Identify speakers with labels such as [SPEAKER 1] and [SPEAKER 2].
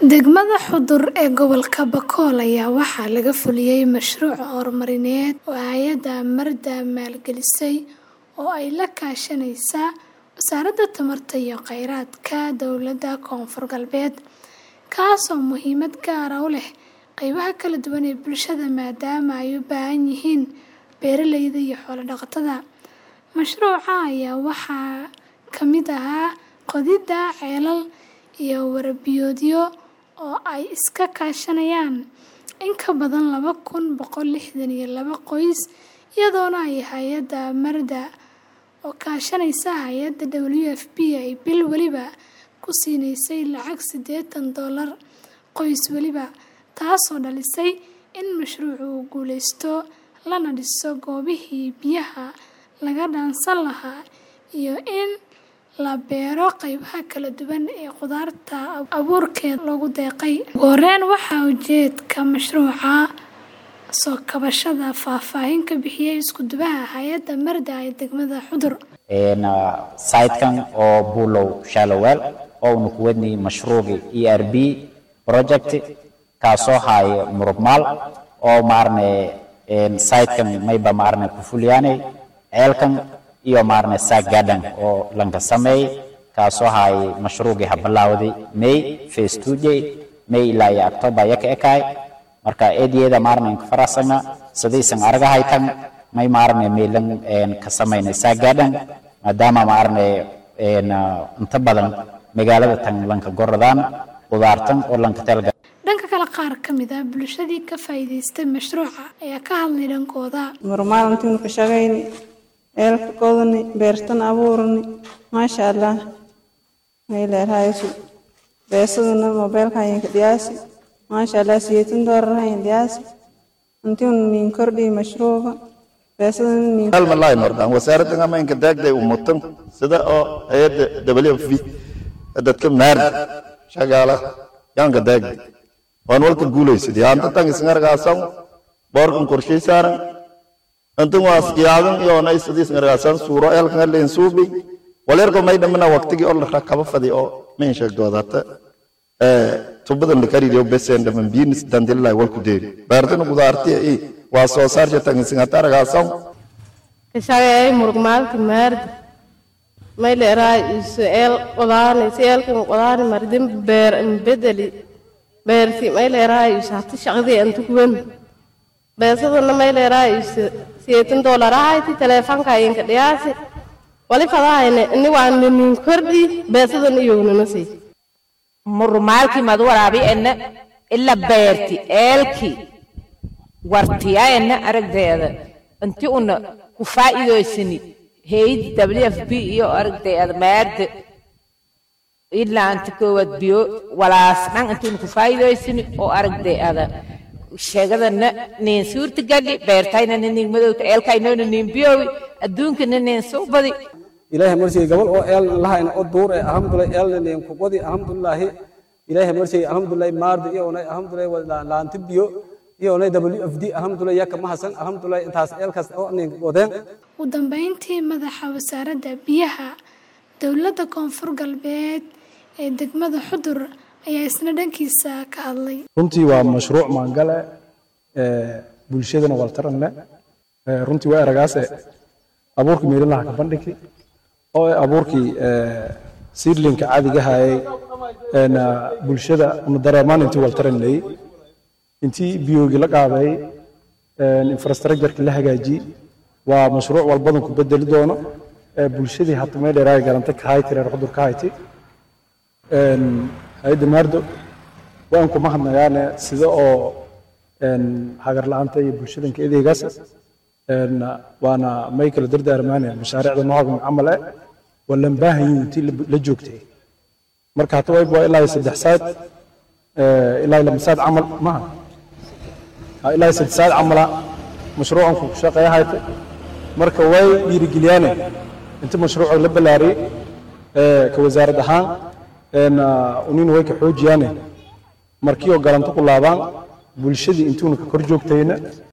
[SPEAKER 1] Degmada Xudur ee gobolka Bakool ayaa waxaa laga fuliyay mashruuc horumarineed oo hay'adda Amarda maalgelisay oo ay la kaashanaysa Wasaaradda Tamarta iyo Kheyraadka Dowladda Koonfur Galbeed, kaas oo muhiimad gaar ah u leh qaybaha kala duwan ee bulshada maadaama ay u baahan yihiin beeralayda iyo xoolo-dhaqatada. Mashruuca ayaa waxaa ka mid ahaa qodidda ceelal iyo waraabbiyoodyo oo ay iska kaashanayaan in ka badan laba kun boqol lixdan iyo laba qoys, iyadoona ay hay'adda Amarda oo kaashanaysa hay'adda WFP ay bil waliba ku siinaysay lacag siddeetan doolar qoys waliba, taasoo dhalisay in mashruucu uu guuleysto lana dhiso goobihii biyaha laga dhaansan lahaa iyo in la beero qaybaha kala duwan ee khudaarta abuurkeeda loogu deeqay. Ugu horreyn, waxaa ujeedka mashruuca soo kabashada faahfaahin ka bixiyay isku-duwaha hay'adda Amarda ee degmada Xudur.
[SPEAKER 2] saytkan oo buulow shalowel oo unu ku wadnay mashruuci ERB project kaasoo haya murugmaal oo maarne saytkan mayba maarne ku fuliyaanay ceelkan iyo maarne saag garden oo lanka sameey kaasoo haya mashruucii habalawday May phase 2 jay May ilaa iyo October yaka ekaay marka eediyada maarne ka farasana sidaysan araga haytan may maarne meelan ka sameynay saag garden maadaama maarne inta badan magaalada tan lanka goradaan qudaartan oo lanka telga
[SPEAKER 1] Dhanka kale, qaar ka mid ah bulshadii ka faa'iidaystay mashruuca ayaa ka hadlay dhankooda.
[SPEAKER 3] Marmaalintii ka shaqayni eelka qodani beertan abuurani maasha Allah may leerahaysu beesaduna mobilka ayinka diyaasi maasha Allah siyeetan doorar ayin diyaasi intii nin kordhi mashruuca beesaduna nin
[SPEAKER 4] hal malay nordaan wasaaradda ama inka daagday umutan sida oo hay'adda WFP dadka maar shaqaala yaanka daagday waan walka guulaysid yaanta tan isngargaasan boorkan qorshay saaran antan waas yaadan iyo nay sidii isngargaasan suuro eelkan leen suubi waleerko may dhamana waqtigi oo la rakaba fadi oo min sheegdoodata ee tubadan la kariyo besen dhaman biinis dandilay walku deeri baartan gudaarti ee waa soo saarja tan isngargaasan
[SPEAKER 5] kashaqeeyay murugmaalka maarda may leeraa iseel qodaani seelkan qodaani mardin beer bedeli beerti may leeraa isati shaqadii antu kuwen beesadana may leeraa is siyeetan doolar ahayti teleefanka ayinka dhiyaasi wali fadahayne ini waa ninin kordhi beesadan iyognana sii
[SPEAKER 6] murmaalkii mad waraabi ena ila beerti eelki wartiya ena aragdeeda inti una ku faa'iidoysani hay'ad WFP iyo aragdeeda maarda ilaa anta koowaad biyo walaas dhan intuuna ku faa'iidoysani oo aragdeeda sheegadana nin suurta gali beertayna nin madowta eelkaynona nin biyowi adduunkana nin suubadi
[SPEAKER 7] ilaahay marsiga gabal oo eel lahayn oo duur ee alxamdulilah eelna leen ku qodi alxamdulilah ilaahay marsiga alxamdulilah maardi iyo onay alxamdulilah laanti biyo iyo onay WFD alxamdulilah yaka mahasan alxamdulilah intaas eelkaas oo nin qodeen
[SPEAKER 1] Ugu dambeyntii, madaxa wasaaradda biyaha dowladda Koonfur Galbeed ee degmada Xudur ayaa isna dhankiisa ka hadlay.
[SPEAKER 8] runtii waa mashruuc maangale ee bulshadana waltaran leh ee runtii waa eragaase abuurkii meelinaha ka bandhigi oo ah abuurkii ee seedlinka caadiga hayay een bulshada ama dareemaan intii waltaran leeyay intii biyoogi la qaaday een infrastructure la hagaajiyay waa mashruuc walbadan ku bedeli doono ee bulshadii hata meel dheeraay galanta ka hayti reer xudur ka hayti een hay'adda maardo waan ku mahadnagaane sida oo een hagar la'aanta iyo bulshadanka edeegaas een waana may kala dardaarmaaneen mashaariicda noocan camal ah waa lan baahan yihiin intii la joogtay marka hata wayba waa ilaa iyo saddex saad ilaa iyo lama saad camal maha ilaa iyo saddex saad camala mashruucan ku shaqeeya hayta marka way dhiirigeliyaane inta mashruuca la ballaariyey ka wasaarad ahaan een unin way ka xoojiyaane markii oo galanto ku laabaan bulshadii intuuna ka kor joogtayna